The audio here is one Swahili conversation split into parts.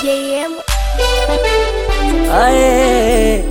JM. Aye,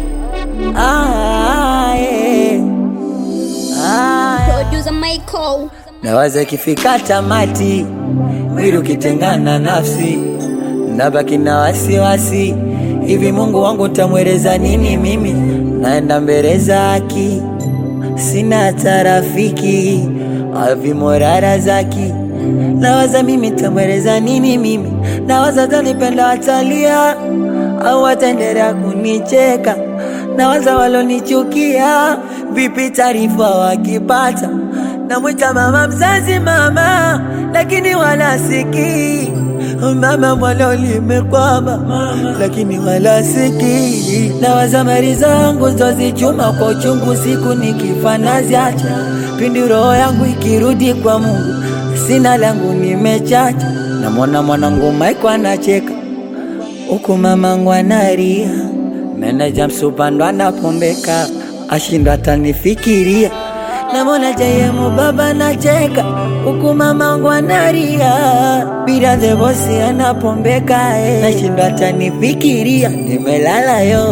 aye, aye. Producer Michael. Nawaza ikifika tamati, mwili ukitengana nafsi, nabaki na wasiwasi. Hivi Mungu wangu tamweleza nini mimi? Naenda mbele zaki, sina hata rafiki, avimorara zaki. Nawaza mimi tamweleza nini mimi? Nawaza tanipenda watalia au wataendelea kunicheka? Nawaza walonichukia, vipi taarifa wakipata? Namwita mama mzazi mama, lakini wala sikii mama mwalo limekwama, lakini wala sikii. Nawaza mali zangu zozichuma kwa uchungu, siku nikifa naziacha, pindi roho yangu ikirudi kwa Mungu, sina langu nimechacha. Namwona mwanangu Maiko anacheka huku mamangu analia, meneja msupando anapombeka, ashindwa atanifikiria. Namwona jayemu baba nacheka, huku mamangu analia, bila the bosi anapombeka, eh, nashindwa atanifikiria. Nimelala yo,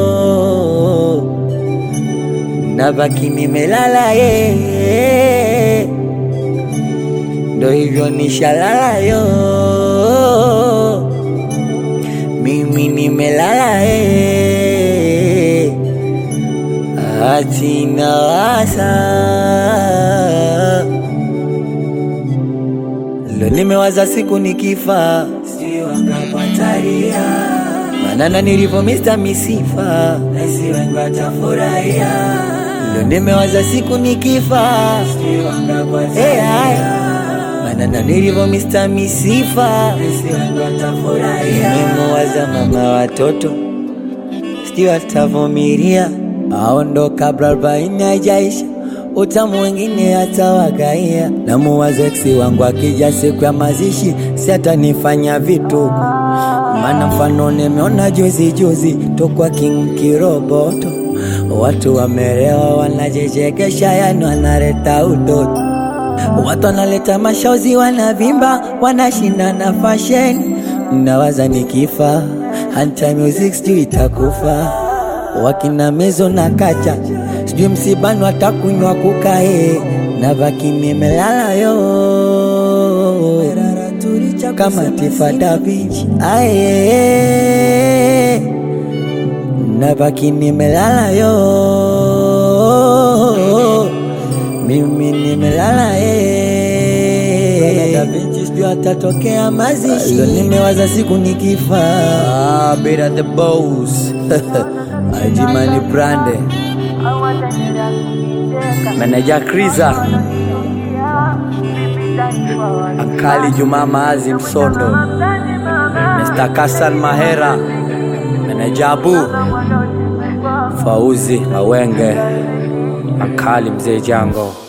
nabaki nimelala ye, ndo hivyo nishalala yo mimi nimelala eh, ati nawaza lo, nimewaza siku nikifa, si wangapataria manana nilivyo Mr. Misifa, nasi wengi watafurahia. Lo, nimewaza siku nikifa, si wangapataria manana nilivyo Mr. Misifa, nasi wengi watafurahia. Nimewaza mama watoto sijui atavumilia aondo kabla arobaini haijaisha, utamu wengine atawagaia. Na muwaza eksi wangu akija siku ya mazishi, si atanifanya vituko, maana mfano nimeona juzi juzi tokwa King Kiroboto, watu wamerewa wanajichekesha, yani wanaleta utoto Watu wanaleta mashozi, wanavimba, wanashinda na fashion. Nawaza nikifa, hanta music sijui itakufa. Wakina mezo na kacha, sijui msibani watakunywa kukae, na baki nimelala yo kama Tifa Da Vinci aye, na baki nimelala yo mimi nimelala eh, Da Vinci sijui atatokea mazishi. Leo nimewaza siku nikifa, ah, Beta the boss Ajimani Brande Meneja Kriza Ankali Juma Maazi Msondo Mr. Kasan Mahera Meneja Abu Fauzi Awenge Ankali Mzee Jango